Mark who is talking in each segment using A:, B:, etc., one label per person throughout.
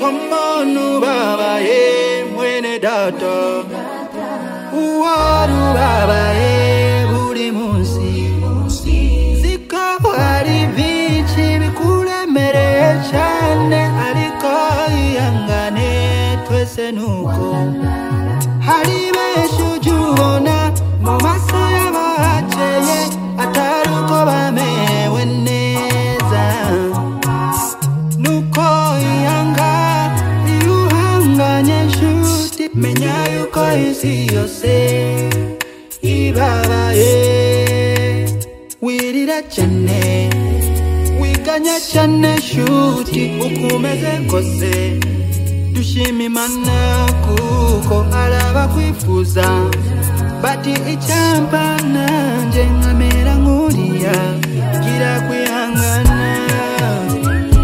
A: w'umuntu babaye mwene data uwari ubabaye buri munsi zikaba ari byinshi bikuremereye cyane ariko ihangane twese nuko hari benshi ujya ubona mu maso y'abahakeye atari uko bamerewe neza nuko ihanga iyo uhanganye nshuti menya yuko isi yose ibabaye wirira cyane wiganya cyane nshuti uko umeze kose dushima imana kuko hari abakwifuza bati icyampa nanjye nkamera nk'uriya gira kwihangana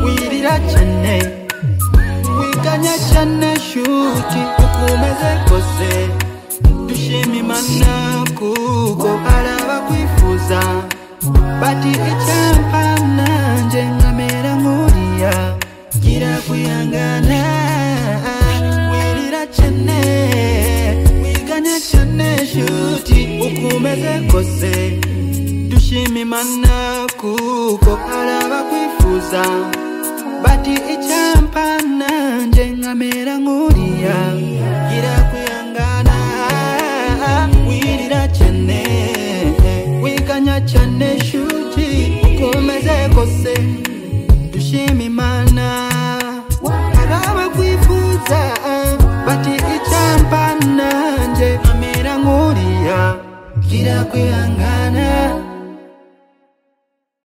A: wirira cyane wiganya cyane shuti uko umeze kose dushima imana kuko hari abakwifuza bati icyampa nanjye nkamera nk'uriya gira kwihangana wirira cyane wiganya cyane shuti uko umeze kose dushima imana kuko hari abakwifuza bati icyampa nanjye nkamera nk'uriya gira kwihangana wirira cyane wiganya cyane shuti uko umeze kose dushima imana hari abakwifuza bati icyampa nanjye nkamera nk'uriya gira kwihangana